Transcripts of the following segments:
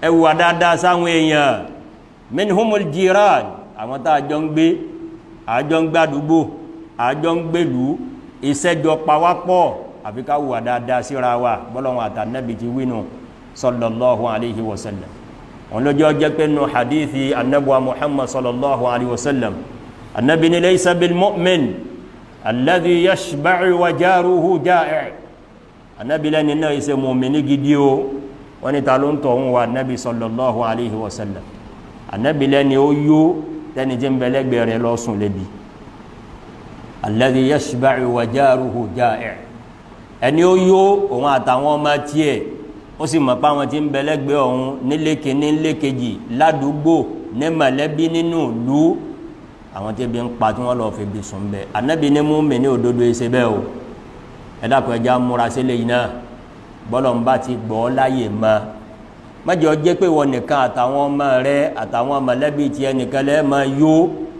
ẹ wùwà dáadáa sáwọn èèyàn minhumul jiran àwọn tá a jọ ń gbé àjọ ń gbàdúgbò àjọ ń gbèlú ìṣẹ́jọ pawápọ̀ àfi ká wùwà dáadáa síra wa bọ́lọ́wọ́n àtànẹ́bì ti wínú sallallahu alayhi wa sallam wọn lójó jẹ́ pé nù hadithi annabuwa muhammad sallallahu alayhi wa sallam annabi ni laysa bil mu'min alladhi yashba'u wa jaruhu ja'i annabi lẹ́ni náà ìṣe mùmíní gidi o wọ́n ni ta ló ń tọ̀hún wa annabi sallallahu alayhi wa sallam annabi lẹ́ni ó yó tẹ́ni tí ń bẹ̀lẹ́gbẹ̀ rẹ̀ lọ́sùn lébi alladhi yashba'u wa jaruhu ja'i ẹni ó yó òun àtàwọn ọmọ tiẹ̀ ó sì mọ̀ pé àwọn tí ń bẹ̀lẹ́gbẹ̀ ọ̀hún nílé kìíní nílé kejì ládùúgbò ní mọ̀lẹ́bí nínú ìlú àwọn tí ebi ń pa tí wọ́n lọ́ọ́ fi bí sùn bẹ́ẹ̀ anabi ní mú mi ní òdodo ẹsẹ̀ bẹ́ẹ̀ o ẹ dákun ẹja múra sílẹ̀ yìí náà bọ́lọ̀ ń bá ti gbọ́ láyè mọ́ mẹ́jọ jẹ́ pé wọ́n nìkan àtàwọn ọmọ rẹ àtàwọn mọ̀lẹ́bí tiẹ̀ nìkan lẹ́ẹ̀ máa yó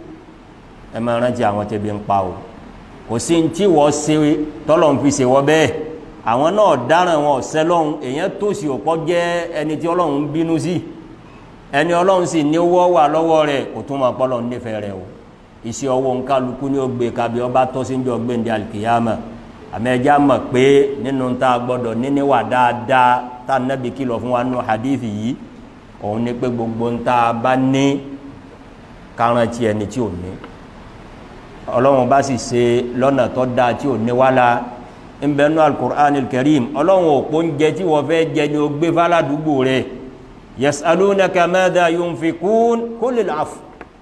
ẹ máa rántí àwọn tí ebi ń pa o kò sí ní tí wọ́n ṣe tọ́lọ̀ ń fi ṣe wọ́ bẹ́ẹ̀ àwọn náà dáràn wọn ọ̀sẹ́ lọ́hùn èèyàn tó sì òpọ́ jẹ́ ẹni tí ọlọ́run ń bínú sí ẹni ọlọ́run sì ní owó wà lọ́wọ́ rẹ̀ kò tún máa pọ́ lọ́run nífẹ̀ẹ́ rẹ̀ o iṣẹ́ ọwọ́ nkálukú ní ó gbé kabi ọba tó sí ń jọ gbéǹde alkiyama àmẹ́jà mọ̀ pé nínú tá a gbọ́dọ̀ níníwà dáadáa tá a nábì kìlọ̀ fún wa nù hadithi yìí òun ni pé gbogbo ń tá a bá ní káràntì ẹni tí ò ní ọlọ́run bá sì ṣe lọ́nà tó dáa tí ò ní wá la ń bẹ nú alukur'an karim ọlọ́run òpó ń jẹ tí wọ́n fẹ́ jẹ ní o gbé fáládùúgbò rẹ̀ yasalunaka madha yunfikun kulil afu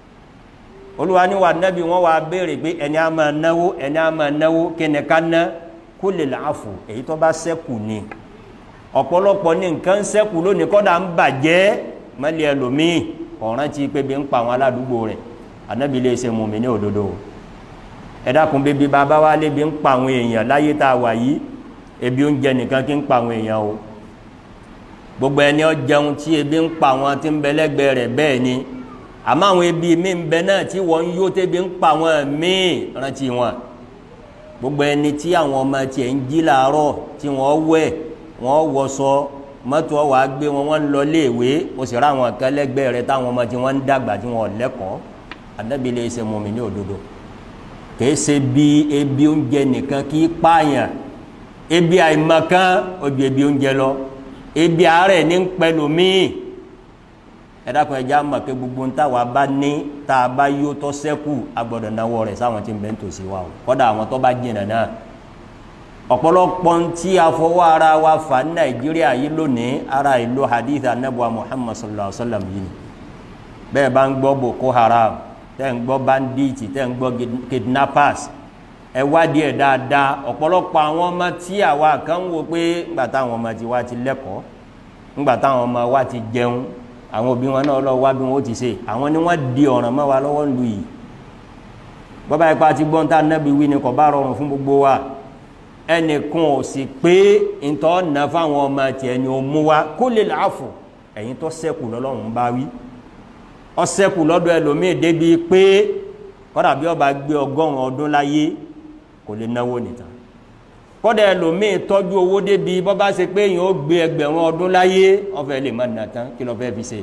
olúwa ní wa nẹ́bí wọ́n wá béèrè pé ẹni a máa náwó ẹni a máa náwó kíni ká ná kulil afu èyí tó bá sẹ́kù ni ọ̀pọ̀lọpọ̀ ní nǹkan sẹ́kù lónìí kọ́dà ń bàjẹ́ mọ́lẹ̀ ẹlòmíì ọ̀ràn tí pé bí ń pa àwọn aládùúgbò rẹ̀ ànábì lè ṣe mùmí ní òdodo ẹ dákun bíbí bàbá wa lébi ń pa àwọn èèyàn láyé tá a wà yìí ebi oúnjẹ nìkan kí ń pa àwọn èèyàn o gbogbo ẹni ó jẹun tí ebi ń pa àwọn tí ń bẹ lẹ́gbẹ̀ẹ́ rẹ̀ bẹ́ẹ̀ ni àmọ́ àwọn ebi mi ń bẹ náà tí wọ́n ń yó tẹ́bi ń pa àwọn míì rántí wọn gbogbo ẹni tí àwọn ọmọ tiẹ̀ ń jí làárọ̀ tí wọ́n wẹ̀ wọ́n wọṣọ mọ́tò wà á gbé wọn wọ́n ń lọ léèwé o sì rá àwọn kan lẹ́gbẹ̀ẹ́ rẹ̀ táwọn ọmọ tí wọ́n ń dàgbà tí wọ́n lẹ́kọ̀ọ́ Ànábì lè ṣe mọ̀mí ní òdodo kìí ṣe bí ebi oúnjẹ nìkan kì í pààyàn ebi àìmọ̀kan ojú ebi oúnjẹ lọ ebi àárẹ̀ ní pẹ̀lú míì ẹ̀dàkùn ẹja mọ̀ pé gbogbo ń táwa bá ní tá a bá yó tọ́ sẹ́kù agbọ́dọ̀ náwó rẹ̀ sáwọn tí ń bẹ́ ń tòsí wa o kọ́dà àwọn tó bá jìnà náà ọ̀pọ̀lọpọ̀ tí a fọwọ́ ara wa fà ní nàìjíríà yìí lónìí ara ìlú hadith anabuwa muhammad sallallahu alaihi wa sallam yìí bẹ́ẹ̀ bá ń gbọ́ boko haram tẹ́ ń gbọ́ bandits tẹ́ ń gbọ́ kidnappers ẹ wádìí ẹ̀ dáadáa ọ̀pọ̀lọpọ̀ àwọn ọmọ tí àwa kan ń wo pé ńgbà táwọn ọmọ ti wá ti lẹ́kọ̀ọ́ ńgbà táwọn ọmọ wa ti jẹun àwọn òbí wọn náà lọ wá bí wọn ó ti ṣe àwọn ni wọn di ọ̀ràn mọ́ wa lọ́wọ́ lu yìí bọ́bá ipa ti gbọ́n tá nẹ́bi wí ni kò bá rọrùn fún gbogbo wa ẹnìkan ò sì pé ntọ́ nà fáwọn ọmọ tiẹ̀ ni ó mú wa kó lè láàfọ̀ ẹ̀yin tó sẹ́kù lọ́lọ́run bá wí ọ sẹ́kù lọ́dọ̀ ẹlòmíì débi pé kọ́dà bí ọba gbé ọgọ́rùn ọdún láyé kò lè náwó nìkan kọ́dà ẹlòmíì tọ́jú owó débi bọ́ bá ṣe pé èèyàn ó gbé ẹgbẹ̀rún ọdún láyé ọ̀fẹ́ lè má nà tán kí ló fẹ́ fi ṣe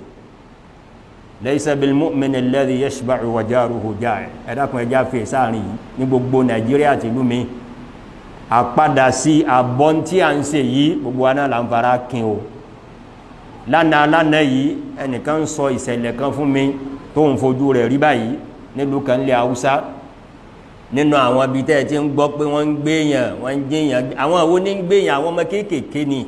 laysa bil mu'min alladhi yashba'u wa jaruhu ja'i ẹ̀dàkùn ẹja fi sáàrin yìí ní gbogbo nàìjíríà ti lú mi àpadà sí àbọ̀n tí a ń ṣe yìí gbogbo wa náà là ń fara kin o lánàá lánàá yìí ẹnìkan ń sọ ìṣẹ̀lẹ̀ kan fún mi tó ń fojú rẹ̀ rí báyìí nílùú kan lé haúsá nínú àwọn ibi tẹ́ ẹ ti ń gbọ́ pé wọ́n ń gbéyàn wọ́n ń gbéyàn àwọn àwọn ní ń gbéyàn àwọn ọmọ kéékèèké ni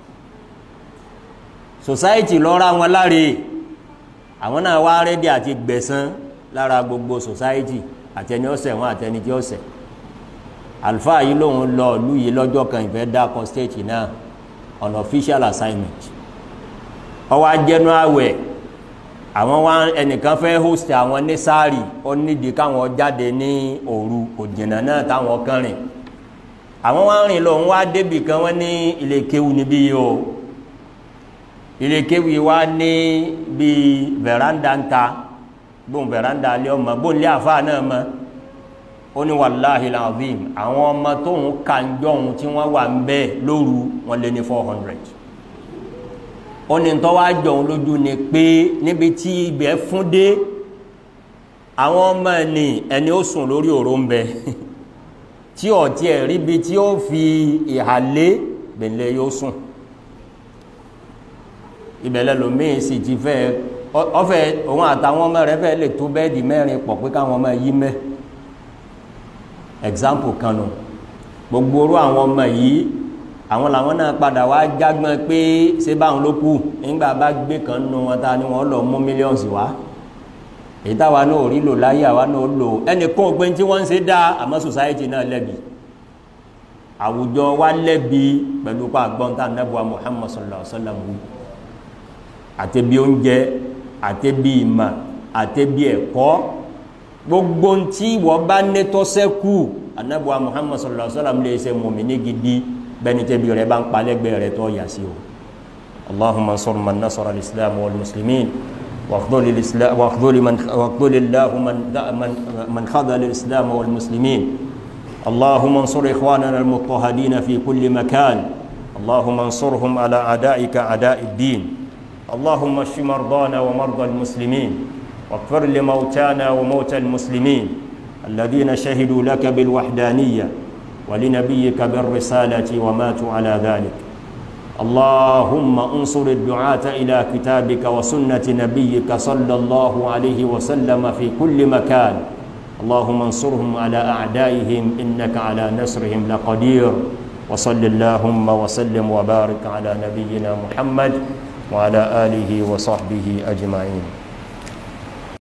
society lọ́ra wọn láre àwọn náà wá rẹ́dí àti gbẹ̀san lára gbogbo society àtẹni ọ̀sẹ̀ wọn àtẹni tí ọ̀sẹ̀ àlùfáà yìí lòun lọ ìlú yìí lọ́jọ́ kan ìfẹ́ dákọ̀ state náà on official assignment ọwọ́ ajẹ́nu àwẹ̀ àwọn wá ẹnìkan fẹ́ host àwọn ní sáàrì ó nídìí káwọn jáde ní òru kò jìnnà náà táwọn kan rìn àwọn wá rìn lọ wá débì kan wọ́n ní ilé kéwu níbí yìí o ilé kéwu yìí wá ní bíi veranda ń ta bóun veranda lé ọmọ bóun lé àfa náà mọ ó ní wàláhi lazim àwọn ọmọ tóun kà ń jọ̀hún tí wọ́n wà ń bẹ́ẹ̀ lóru wọn lé ní four hundred ó ní tó wá jọun lójú ni pé níbi tí ibẹ̀ fún dé àwọn ọmọ ẹni ẹni ó sùn lórí òró ń bẹ tí ọ̀tí ẹ̀ ríbi tí ó fi ìhàlé bẹ̀lẹ̀ yóò sùn ìbẹ̀lẹ̀ lòmíì sì ti fẹ́ ọfẹ́ òun àtàwọn ọmọ rẹ̀ fẹ́ lè tó bẹ́ẹ̀dì mẹ́rin pọ̀ pé káwọn ọmọ yí mẹ́ example kan nù gbogbo orú àwọn ọmọ yìí àwọn làwọn náà padà wá jágbọ́n pé ṣé báwọn ló kù nígbà bá gbé kan nù wọn ta ni wọn lọ mú mílíọ̀nsì wá èyí táwa náà rí lò láyé àwa náà lò ẹnìkan ò pé tí wọ́n ń ṣe dá àmọ́ society náà lẹ́bi àwùjọ wa lẹ́bi pẹ̀lú pa àgbọ̀ntà nẹ́bùa Muhammad sallallahu alaihi wa sallam àtẹ̀bí oúnjẹ àtẹ̀bí ìmọ̀ àtẹ̀bí ẹ̀kọ́ gbogbo ntí wọ́n bá nẹ́tọ́ sẹ́kù anabuwa Muhammad sallallahu alaihi wa sallam lè ṣe mùmíní gidi bẹ́ẹ̀ni tẹ́bi rẹ̀ bá ń palẹ́gbẹ́ rẹ̀ tó yà sí o Allahumma ansur man nasara al-islam wal muslimin واخذل الاسلام واخذل من واخذل الله من من من خذل الاسلام والمسلمين اللهم انصر اخواننا المضطهدين في كل مكان اللهم انصرهم على اعدائك اعداء الدين اللهم اشف مرضانا ومرضى المسلمين واغفر لموتانا وموتى المسلمين الذين شهدوا لك بالوحدانيه ولنبيك بالرساله وماتوا على ذلك اللهم انصر الدعاة إلى كتابك وسنة نبيك صلى الله عليه وسلم في كل مكان اللهم انصرهم على أعدائهم إنك على نصرهم لقدير وصل اللهم وسلم وبارك على نبينا محمد وعلى آله وصحبه أجمعين